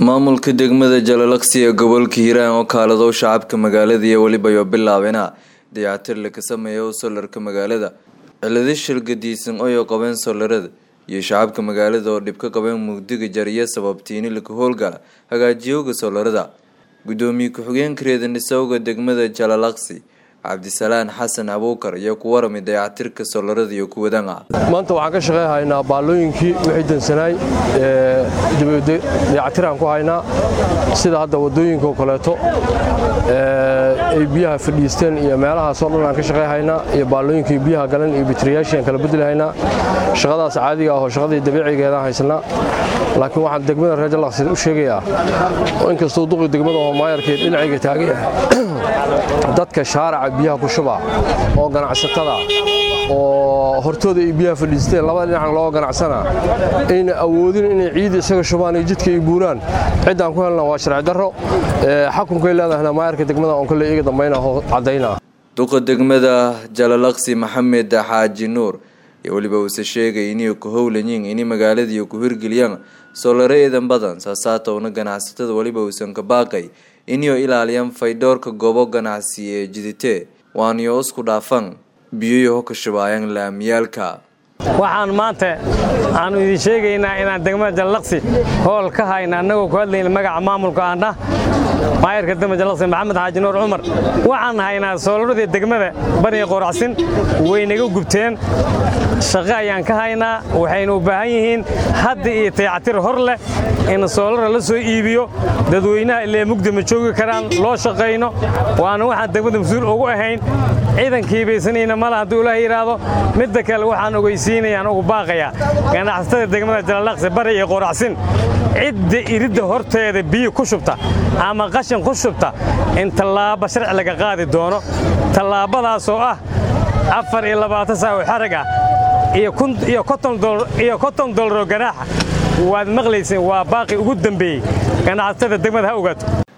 maamulka degmada jalalaqsi ee gobolka hiiraan oo kaaladow shacabka magaalada iyo weliba yo bilaabeena dayactir laga sameeyo solarka magaalada ciladi shilgadiisan oyo qabeen solarada iyo shacabka magaalada oo dhib ka qabeen mugdiga jariya sababtiini laga howlgala hagaajiyowga solarada gudoomiye ku-xigeenka reedanisowga degmada jalalaqsi cabdisalaan xasan abuukar iyo ku warami dayactirka solarada iyo kuwadana maanta waxaan ka shaqeyhaynaa baallooyinkii wixii dansanaay dayactiraan ku haynaa sida hadda waddooyinkaoo kaleeto ay biyaha fadhiisteen iyo meelahaasoo dhan aan ka shaqeyhaynaa iyo baallooyinkii biyaha galan iyo bitriyaashiaan kala beddelhaynaa shaqadaas caadiga ahoo shaqadii dabiicigeedaan haysanaa laakiin waxaan degmada reer jalaqsi u sheegayaa inkastuu duqi degmada oo maayarkeed dhinacayga taagaya dadka shaaraca biyaha ku shuba oo ganacsatada oo hortooda ay biyaha fadhiisteen labada dhinacan loo ganacsana ayna awoodin inay ciid isaga shubaan iyo jidka ay buuraan ciddaan ku helna waa sharci darro xakunkay leedahayna maayarka degmada oon kale iga dambayna oo caddayna duqa degmada jalalaqsi maxamed xaaji nuur iyo weliba uuse sheegay inay ku howlayiin ini magaaladiiyo ku hirgeliyaan soolare eedan badan saasaatowna ganacsatada weliba uusan ka baaqay inay ilaaliyaan faydhoorka goobo ganacsi ee jiditee waaniyo isku dhaafan biyoyaho ka shubaayaan laamiyaalka waxaan maanta aanu idin sheegaynaa inaan degmada jallaqsi hool ka hayna annagoo ku hadlayna magaca maamulka aandhah maayarka degmada jallaqsi maxamed xaaji nuur cumar waxaan haynaa soolaradii degmada baniga qoracsin waynaga gubteen shaqo ayaan ka haynaa waxaynu u baahan yihiin hadda iyo tayactir hor leh in soolara la soo iibiyo dadweynaha illee mugdi ma joogi karaan loo shaqayno waana waxaan degmada mas-uul ugu ahayn ciidankii baysanayna mala hadduu ilaah yidhaahdo midda kale waxaan ogeysiinayaan ugu baaqayaa ganacsatada degmada jalalaqsi bari iyo qoracsin cidda iridda horteeda biyo ku shubta ama qashin ku shubta in tallaabo sharci laga qaadi doono tallaabadaasoo ah afar iyo labaatan saa oo xarag ah iyo konton dolaroo ganaaxa waad maqlayseen waa baaqi ugu dambeeyey ganacsatada degmada ha ogaato